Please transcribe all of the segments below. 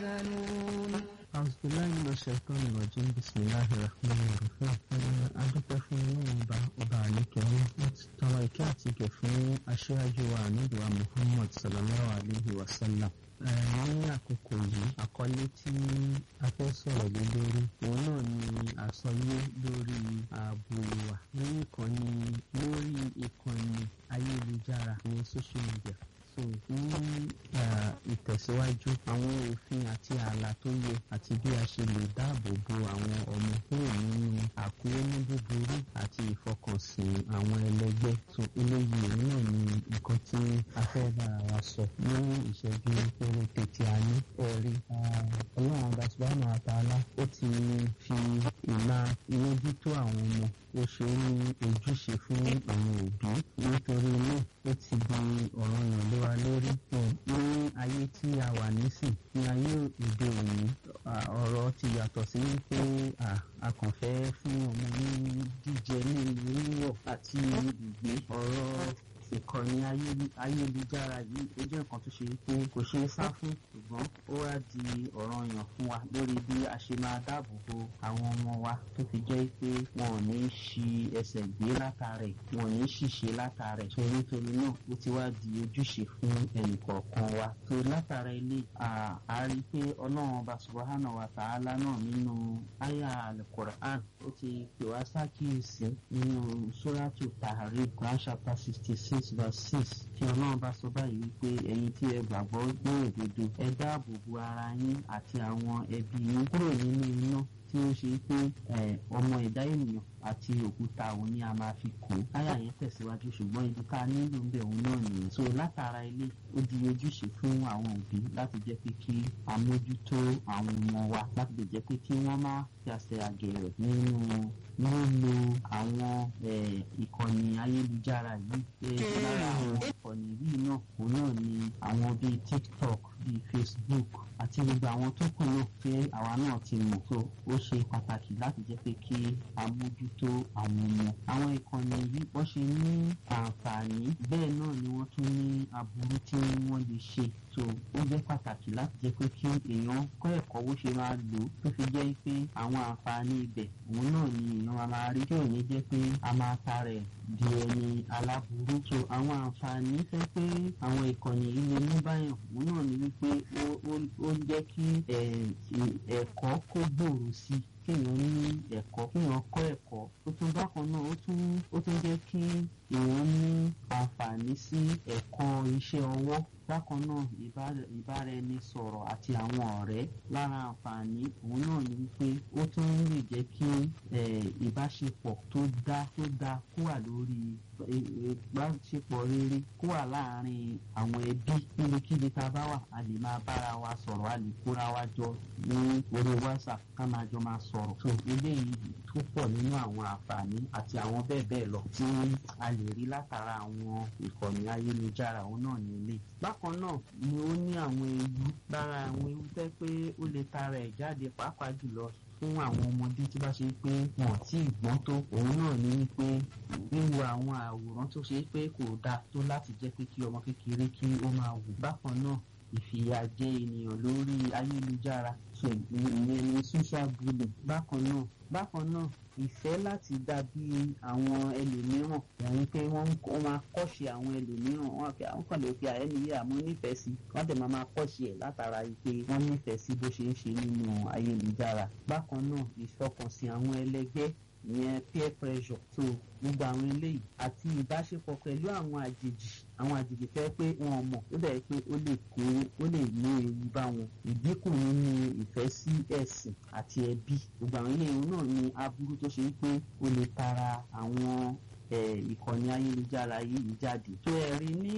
يحزنون أعوذ بالله من الشيطان الرجيم بسم الله الرحمن الرحيم adúpẹ́ fún ọlọ́run ọba ọba àlékẹ́rẹ́ láti tọrọ ìkẹ́ àti ìgẹ̀ fún aṣáájú wa àníbùwà muhammad sallallahu alayhi wa sallam ní àkókò yìí àkọlé tí a fẹ́ sọ̀rọ̀ lé lórí òun náà ni àsọyé lórí ààbò wa lórí ìkànnì lórí ìkànnì ayélujára ní social media so ní ìtẹ̀síwájú àwọn òfin àti ààlà tó yẹ àti bí a ṣe lè dáàbò bo àwọn ọmọ kúrò nínú àkúrẹ́ní búburú àti ìfọkànsìn àwọn ẹlẹgbẹ́ so eléyìí òun náà ni nǹkan tí a fẹ́ bára wa sọ ní ìṣẹ́jú péréte tí a ní ẹ̀rí ọlọ́run ọba subhanahu wa ta'ala ó ti fi ìlà ìmójútó àwọn ọmọ ó ṣe é ní ojúṣe fún àwọn òbí nítorí náà ó ti di ọ̀ràn yàn lé wa lórí ní ayé tí a wà nísìn ní ayé òde òní ọ̀rọ̀ ti yàtọ̀ sí pé a kàn fẹ́ fún ọmọ ní jíjẹ ní wíwọ̀ àti ìgbé ọ̀rọ̀ ìkànnì ayélujára yìí ó jẹ́ nǹkan tó ṣe pé kò ṣeé sá fún ṣùgbọ́n ó wá di ọ̀ranyàn fún wa lórí bí a ṣe máa dáàbò bo àwọn ọmọ wa tó fi jẹ́ pé wọn ò ní ṣi ẹsẹ̀ gbé látàrẹ̀ wọn ò ní ṣìṣe látàrẹ̀ tó nítorí náà ó ti wá di ojúṣe fún ẹnìkọ̀ọ̀kan wa tó látara ilé a rí i pé ọlọ́run ọba subahana wa ta'ala náà nínú àyà alukur'an ó ti pè wá sákìyèsí nínú suratu tahrim Quran chapter sixty six six verse six tí ọlọ́run bá sọ báyìí wípé ẹ̀yin tí ẹ gbàgbọ́ gbé òdodo ẹ dáàbò bo ara yín àti àwọn ẹbí yín kúrò nínú iná tí ó ṣe pé ọmọ ẹ̀dá ènìyàn àti òkúta òun ni a máa fi kó táyà yẹn tẹ̀síwájú ṣùgbọ́n ibi ká nílò ń bẹ̀ òun náà nìyẹn so látara ilé ó di ojúṣe fún àwọn òbí láti jẹ́ pé kí a mójútó àwọn ọmọ wa láti lè jẹ́ pé kí wọ́n má yàsẹ̀ àgẹ̀rẹ̀ nínú lílo àwọn ìkànnì ayélujára yìí lára àwọn ìkànnì yìí náà òun náà ni àwọn bíi tiktok bíi facebook àti gbogbo àwọn tó kù náà tí àwa náà ti mọ̀ so ó ṣe pàtàkì láti jẹ́ pé kí a mójútó àwọn ọmọ àwọn ìkànnì yìí wọ́n ṣe ní àǹfààní bẹ́ẹ̀ náà ni wọ́n tún ní aburú tí wọ́n lè ṣe so ó jẹ́ pàtàkì láti jẹ́ pé kí èèyàn kọ́ ẹ̀kọ́ bó ṣe máa lò ó tó fi jẹ́ pé àwọn àǹfààní ibẹ̀ òun náà ni èèyàn máa rí tí ò ní jẹ́ pé a máa ta rẹ̀ di ẹni aláburú so àwọn àǹfààní fẹ́ pé àwọn ìkànnì yìí lè mú báyàn òun náà ni wípé ó ń jẹ́ kí ẹ̀kọ́ kó gbòòrò sí i kéèyàn ní ẹ̀kọ́ kéèyàn kọ́ ẹ̀kọ́ ó tún bákan náà ó tún ó tún jẹ́ kí èèyàn ní àǹfààní sí ẹ̀kọ́ iṣẹ́ ọwọ́ bákan náà ìbáraẹnisọ̀rọ̀ àti àwọn ọ̀rẹ́ lára àǹfààní òun náà ni wípé ó tún lè jẹ́ kí ìbáṣepọ̀ tó dá tó dá kó wà lórí ìbáṣepọ̀ rere kó wà láàárín àwọn ẹbí níbikíbi tá a bá wà a lè máa bára wa sọ̀rọ̀ a lè kóra wa jọ ní orí whatsapp ká máa jọ máa sọ̀rọ̀ tó eléyìí tó pọ̀ nínú àwọn àǹfààní àti àwọn bẹ́ẹ̀ bẹ́ẹ̀ lọ tí a lè rí látara àwọn ìkànnì ayélujára òun náà ní ilé. bákan náà ni ó ní àwọn ewu lára àwọn ewu tẹ́ pé ó lè tara ẹ̀ jáde pàápàá jùlọ fún àwọn ọmọdé tí bá ṣe pé wọn tí ì gbọ́n tó òun náà ní wípé wíwo àwọn àwòrán tó ṣe pé kò dáa tó láti jẹ́ pé kí ọmọ kékeré kí ó máa wò bákan náà ìfìyàjẹ ènìyàn lórí ayélujára ìyẹn ní social bullying bákan náà bákan náà ìfẹ́ láti dàbí àwọn ẹlòmíràn ẹ̀rín pé wọ́n máa kọ́ṣe àwọn ẹlòmíràn wọ́n fi àwọn kan lè fi àyẹ́ni yé àmọ́ nífẹ̀ẹ́ sí wọ́n dẹ̀ máa máa kọ́ṣe ẹ̀ látara pé wọ́n nífẹ̀ẹ́ sí bó ṣe ń ṣe nínú ayélujára bákan náà ìfọkànsìn àwọn ẹlẹgbẹ́ ìyẹn peer pressure so gbogbo àwọn eléyìí àti ìbáṣepọ̀ pẹ̀lú àwọn àjèjì àwọn àjèjì fẹ́ pé wọn mọ̀ ó dẹ̀ pé ó lè kó ó lè ní ewu bá wọn ìdínkù nínú ìfẹ́ sí ẹ̀sìn àti ẹbí gbogbo àwọn eléyìí náà ní aburú tó ṣe pé ó lè tara àwọn ìkànnì ayélujára yìí jáde. tó ẹ rí ní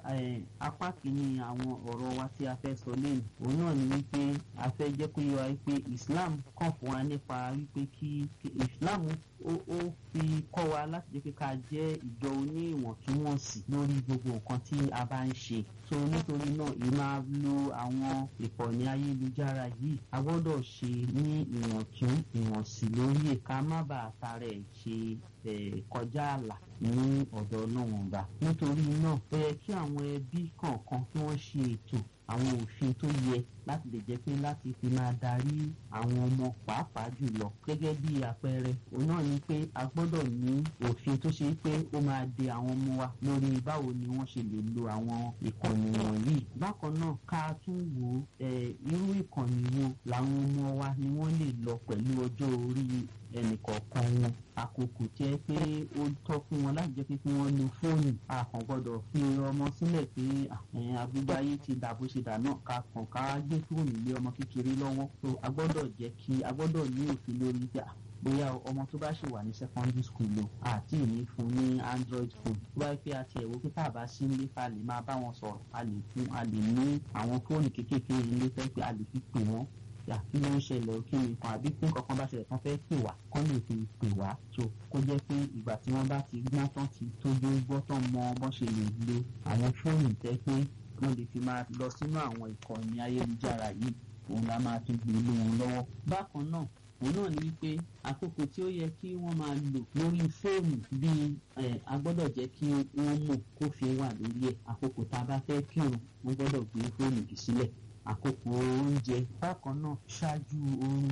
apá kìíní àwọn ọ̀rọ̀ wa tí a fẹ́ sọ lẹ́nu òun náà ni wípé a fẹ́ jẹ́ kó yé wa wípé Islam kàn fún wa nípa wípé kí Islam ó ó fi kọ́ wa láti jẹ́ pé ká jẹ́ ìjọ oní ìwọ̀ntúnwọ̀nsì lórí gbogbo nǹkan tí a bá ń ṣe so nítorí náà ì máa lo àwọn ìkànnì ayélujára yìí a gbọ́dọ̀ ṣe ní ìwọ̀ntún ìwọ̀nsì lórí ẹ̀ ká má bàa tarẹ̀ ṣe kọjá àlà ní ọ̀dọ̀ náà wọ̀n gbà nítorí náà ó yẹ kí àwọn ẹbí kọ̀ọ̀kan kí wọ́n ṣe ètò àwọn òfin tó yẹ láti lè jẹ́ pé láti fi máa darí àwọn ọmọ pàápàá jùlọ gẹ́gẹ́ bí àpẹẹrẹ òun náà ni pé a gbọ́dọ̀ ní òfin tó ṣe pé ó máa de àwọn ọmọ wa lórí báwo ni wọ́n ṣe lè lo àwọn ìkànnì wọ̀nyí bákan náà ká tún wò ó irú ìkànnì wo làwọn ọmọ wa ni wọ́n lè lọ pẹ̀lú ọjọ́ orí ẹnìkọ̀ọ̀kan wọn àkókò jẹ́ pé ó tọ́ fún wọn láti jẹ́ pé kí wọ́n lo fóònù a kàn gbọ́dọ̀ fi ọmọ sílẹ̀ pé agbègbè ayé ti dà bó ṣe dà náà ká kàn ká gbé fóònù lé ọmọ kékeré lọ́wọ́ so a gbọ́dọ̀ jẹ́ kí a gbọ́dọ̀ ní òfin lórí pé bóyá ọmọ tó bá ṣì wà ní secondary school o àti ìní fún ní android phone tó bá yẹ pé àti ẹ̀wọ́ pé tá a bá sí nílé ká lè máa bá wọn sọ̀rọ̀ a lè fún a lè ní àwọn fóònù kéékèèké ilé fẹ́ pé a lè fi pè wọ́n yà kí ló ń ṣẹlẹ̀ ó kí ni nǹkan àbí pé nǹkan kan bá ṣẹlẹ̀ tán fẹ́ pè wá kán lè fi pè wá so kó jẹ́ pé ìgbà tí wọ́n bá ti gbọ́n tán ti tójú gbọ́ tán mọ bọ́n ṣe lè lo àwọn fóònù tẹ́ pé wọ́n lè fi máa lọ sínú àwọn ìkànnì ayélujára yìí òun la máa tún gbé lé wọn lọ́wọ́ bákan náà òun náà ni wípé àkókò tí ó yẹ kí wọ́n máa lò lórí fóònù bíi a gbọ́dọ̀ jẹ́ kí wọ́n mọ̀ kófin wà lórí ẹ̀ àkókò tá a bá fẹ́ kírun wọ́n gbọ́dọ̀ gbé fóònù jù sílẹ̀ àkókò oúnjẹ bákan náà ṣáájú oorun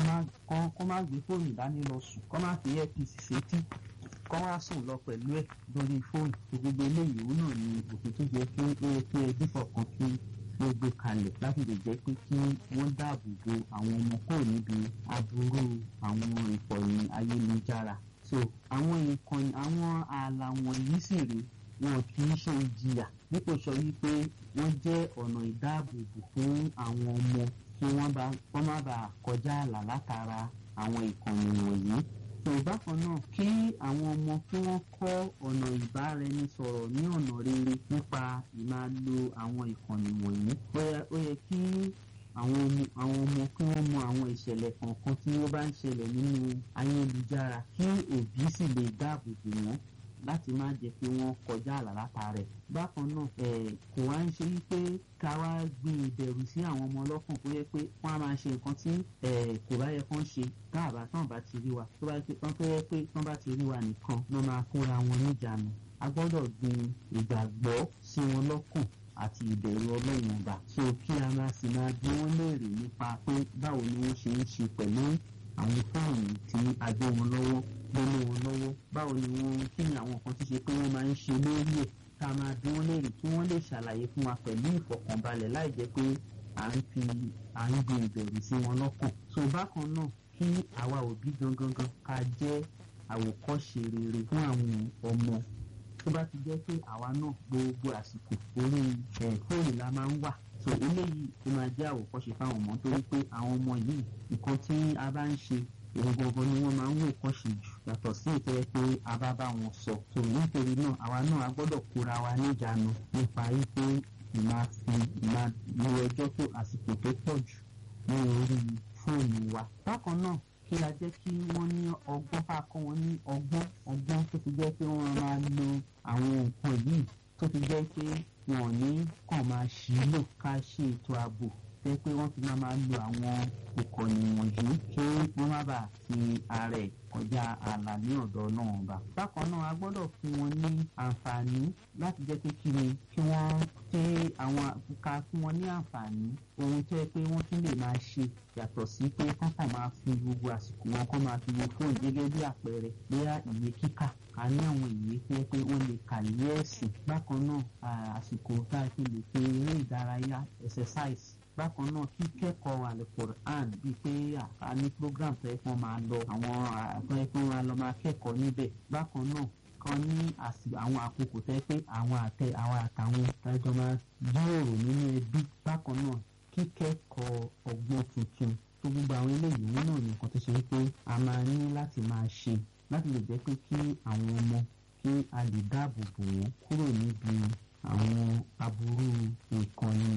kọ́ má gbé fóònù dání lọ sùn kọ́ má fi earpiece sétí kọ́ wá sùn lọ pẹ̀lú ẹ̀ lórí fóònù gbogbo eléyìí òun náà ni òfin tó jẹ́ pé ó yẹ kí ẹbí fọkàn sí ló gbé kalẹ̀ láti lè jẹ́ pé kí wọ́n dáàbò bo àwọn ọmọ kúrò níbi aburú àwọn ìkànnì ayélujára. so àwọn ìkànnì àwọn ààlà wọ̀nyí sì rè wọn kì í ṣe ìjìyà dípò sọ wípé wọ́n jẹ́ ọ̀nà ìdáàbòbò fún àwọn ọmọ kí wọ́n má bàa kọjá ààlà látara àwọn ìkànnì wọ̀nyí tó bákan náà kí àwọn ọmọ kí wọ́n kọ́ ọ̀nà ìbáraẹnisọ̀rọ̀ ní ọ̀nà rere nípa ìmáa lo àwọn ìkànnì wọ̀nyí ó yẹ kí àwọn ọmọ àwọn ọmọ kí wọ́n mọ àwọn ìṣẹ̀lẹ̀ kọ̀ọ̀kan tí ó bá ń ṣẹlẹ̀ nínú ayélujára kí òbí sì lè dáàbò bò wọ́n láti má jẹ́ pé wọ́n kọjá àlà látàrẹ̀. bákan náà kò wá ń ṣe wípé ká wá gbin ìbẹ̀rù sí àwọn ọmọ ọlọ́kàn kó yẹ pé wọ́n á máa ṣe nǹkan tí kò bá yẹ kán ṣe káàbá tán bá ti rí wa tó bá yẹ tán tó yẹ pé tán bá ti rí wa nìkan ló máa kóra wọn níjànú. a gbọ́dọ̀ gbin ìgbàgbọ́ sí wọn lọ́kàn àti ìbẹ̀rù ọlọ́run ọba so kí a máa sì máa bí wọ́n léèrè nípa pé báwo ni wọ́n ṣe ń ṣe pẹ̀lú àwọn fóònù tí a gbé wọn lọ́wọ́ gbélé wọn lọ́wọ́ báwo ni wọ́n kí ni àwọn kan ti ṣe pé wọ́n máa ń ṣe lórí ẹ̀ ká máa bí wọ́n léèrè kí wọ́n lè ṣàlàyé fún wa pẹ̀lú ìfọ̀kànbalẹ̀ láì jẹ́ pé à ń fi à ń gbin ìbẹ̀rù sí wọn lọ́kàn so bákan náà kí àwa òbí gangan ká jẹ́ àwòkọ́ṣe rere fún àwọn ọmọ tó bá ti jẹ́ pé àwa náà gbogbo àsìkò orí fóònù la máa ń wà so eléyìí ó máa jẹ́ àwòkọ́ṣe fáwọn ọmọ torí pé àwọn ọmọ yìí nǹkan tí a bá ń ṣe òun gangan ni wọ́n máa ń wò kọ́ṣe jù yàtọ̀ sí ìtẹ́ pé a bá bá wọn sọ so nítorí náà àwa náà a gbọ́dọ̀ kóra wa níjàánu nípa wípé ìmá fi ìmá lo ẹjọ́ tó àsìkò tó pọ̀ jù ní orí fóònù wa bákan náà kí a jẹ́ kí wọ́n ní ọgbọ́n ká kọ́ wọn ní ọgbọ́n ọgbọ́n tó ti jẹ́ pé wọ́n máa lo àwọn nǹkan yìí tó ti jẹ́ pé wọn ní kàn máa ṣì í lò ká ṣe ètò ààbò jẹ́ pé wọ́n fi máa máa lo àwọn ìkànnì wọ̀nyí kí wọ́n má bàa fi ara ẹ̀ kọjá ààlà ní ọ̀dọ̀ náà ọba. bákan náà a gbọ́dọ̀ fún wọn ní àǹfààní láti jẹ́ pé kí ni kí wọ́n ṣe àwọn ká fún wọn ní àǹfààní ohun tó yẹ pé wọ́n tún lè máa ṣe yàtọ̀ sí pé kọ́kàn máa fi gbogbo àsìkò wọn kọ́ máa fi wo fóònù gẹ́gẹ́ bí àpẹẹrẹ bóyá ìwé kíkà a ní àwọn ìwé tó yẹ pé wọ́n lè kà ní ẹ̀sìn bákan náà àsìkò tá a fi lè pe eré ìdárayá exercise bákan náà kíkẹ́kọ̀ọ́ alukoran bíi pé a ní program tó yẹ kí wọ́n máa lọ àwọn tó yẹ kí wọ́n máa lọ máa kẹ́kọ̀ọ́ níbẹ̀ bákan náà kan ní àwọn àkókò tó yẹ pé àwọn àtẹ àwọn àtàwọn tájọ́ máa jíròrò nínú ẹbí bákan náà kíkẹ́kọ̀ọ́ ọgbọ́n tuntun tó gbogbo àwọn eléyìí wọn náà nìkan tó ṣe pé a máa ní láti máa ṣe láti lè jẹ́ pé kí àwọn ọmọ kí a lè dáàbò bò wọ́n kúrò níbi àwọn aburú ìkànnì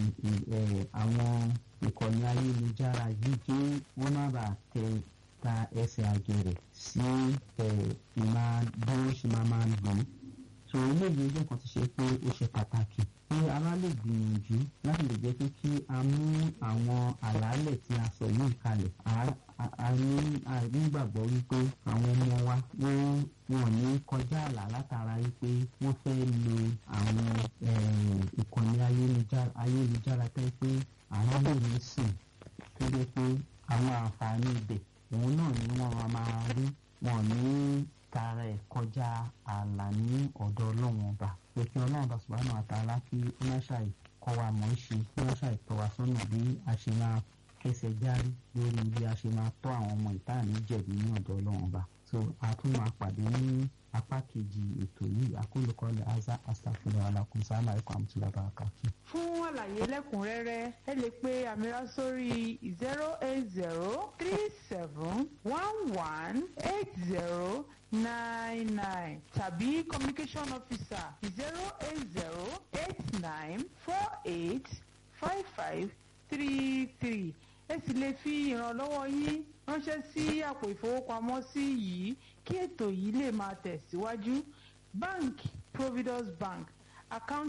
àwọn ìkànnì ayélujára yìí kí wọ́n má bàa tẹ ta ẹsẹ̀ àgẹ̀rẹ̀ sí ìmá bí wọ́n ṣe máa máa lò ó. sọ eléyìí ojú nǹkan ti ṣe pé ó ṣe pàtàkì pé a bá lè gbìyànjú láti lè jẹ́ pé kí a mú àwọn àlàálẹ̀ tí a sọ yìí kalẹ̀ a ní àrígbàgbọ́ wípé àwọn ọmọ wa wọ́n wọn ní kọjá àlà látara wípé wọ́n fẹ́ lo àwọn ìkànnì ayélujára tẹ́ pé àwọn lè ní sìn tó dé pé àwọn àǹfààní ibẹ̀ òun náà ni wọ́n máa rí wọn ní tara ẹ̀ kọjá ààlà ní ọ̀dọ̀ ọlọ́run ọba pé kí ọlọ́run ọba subhanahu wa ta'ala kí ó má ṣàì kọ́ wa mọ̀ ẹ́ ṣe kí wọ́n ṣàì tọ́ wa sọ́nà bí a ṣe máa kẹsẹ̀ járí lórí bí a ṣe máa tọ́ àwọn ọmọ ìta ní jẹ̀bi ní ọ̀dọ̀ ọlọ́run ọba so a tún máa pàdé ní apá kejì ètò yìí akólókọ́lẹ̀ aza astafurlah alakun sáàmà ẹ̀kọ́ àmútúlá bàkàtú. fún àlàyé lẹ́kùnrẹ́rẹ́ ẹ lè pe àmìrà sórí zero eight zero three seven one one eight zero nine nine tàbí communication officer zero eight zero eight nine four eight five five three three ẹ sì lè fi ìrànlọ́wọ́ yín ránṣẹ́ sí àpò ìfowópamọ́sí yìí kí ètò yìí lè máa tẹ̀síwájú bank providus bank account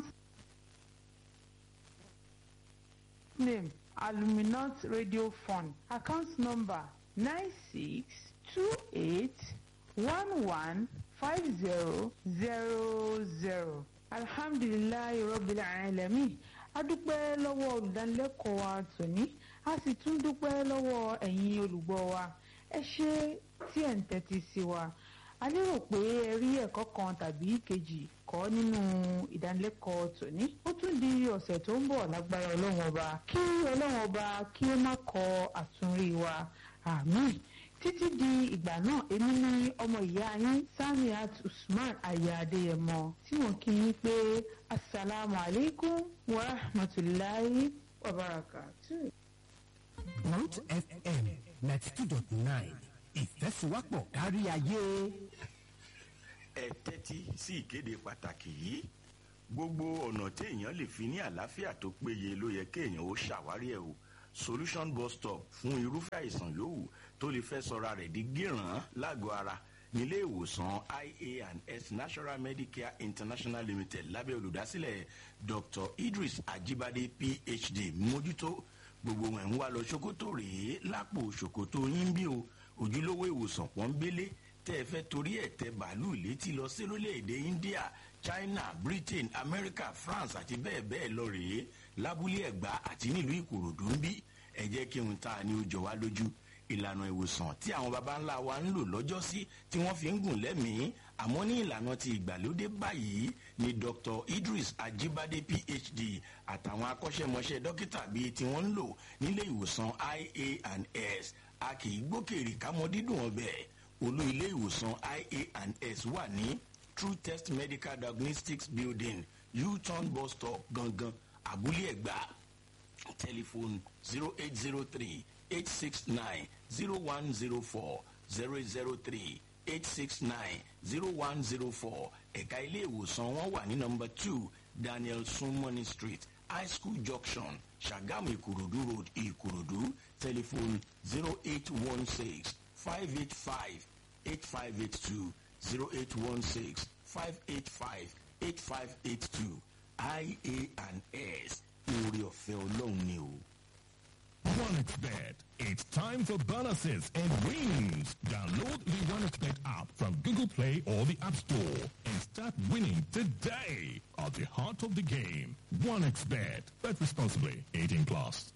name aluminant radio fund account number nine six two eight one one five zero zero zero alhamdulilayi rabbil alamin a dúpẹ́ lọ́wọ́ olùdánilẹ́kọ̀ọ́ wa tòní a sì tún dúpẹ́ lọ́wọ́ ẹ̀yin olùgbọ́ wa ẹ ṣé tí ẹ̀ ń tẹ́tí sí wa a lérò pé ẹ rí ẹ̀kọ́ kan tàbí kejì kọ́ nínú ìdánilẹ́kọ̀ọ́ tòní ó tún di ọ̀sẹ̀ tó ń bọ̀ lágbára ọlọ́run ọba kí ọlọ́run ọba kí ó má kọ àtúnrí wa àmín títí di ìgbà náà èmi ní ọmọ ìyá yín samiat usman aya adéyẹmọ tí wọn kí yín pé asalaamu alaykum wa rahmatulahi wa barakatuh. Root FM ninety two dot nine ìfẹ́síwápọ̀ kárí ayé. ẹ tẹ́tí sí ìkéde pàtàkì yìí gbogbo ọ̀nà téèyàn lè fi ní àlàáfíà tó péye ló yẹ kéèyàn ó ṣàwárí ẹ̀ o solution bus stop fún irúfẹ́ àìsàn yòówù tó lè fẹ́ sọra rẹ̀ di gíràn lágọ̀ọ́ ara nílé ìwòsàn ia and s national medicare international limited lábẹ́ olùdásílẹ̀ dr idris ajibade phd mójútó gbogbo wọn ń wá lọ ṣòkòtò rèé lápò ṣòkòtò yín bí o ojúlówó ìwòsàn pọ́nbélé tẹ́ ẹ fẹ́ torí ẹ̀ tẹ bàálù létí lọ sí orílẹ̀-èdè india china britain america france àti bẹ́ẹ̀ bẹ́ẹ̀ lọ rèé lábúlé ẹ̀gbá àti nílùú ìkòròdú ń bí ẹ jẹ́ kí n ta ni ó jọ wá lójú ìlànà ìwòsàn tí àwọn baba ńlá wa ń lò lọ́jọ́sí tí wọ́n fi ń gùn lẹ́mìí àmọ́ ní ìlànà ti ìgbàlódé báyìí ni dr idris ajibade phd àtàwọn akọ́ṣẹ́mọṣẹ́ dókítà bíi tí wọ́n ń lò nílé ìwòsàn ia and s a kì í gbókèrè kámọ́ dídùn ọbẹ̀ olú ilé ìwòsàn ia and s wà ní true test medical diagnostics building u-turn bus stop gangan abúlé ẹ̀gbá telephone zero eight zero three eight six nine zero one zero four zero zero three eight six nine zero one zero four ẹ̀ka ilé ìwòsàn wọn wà ní nọmba two daniel sunmoney street high school junction sagamu ìkòròdú road ìkòròdú telephone zero eight one six five eight five eight five eight two zero eight one six five eight five eight five eight two ia and s orí ọ̀fẹ́ ọlọ́run ni o. OneXBet. It's time for bonuses and wins. Download the OneXBet app from Google Play or the App Store and start winning today. At the heart of the game, OneXBet. Bet responsibly. 18 plus.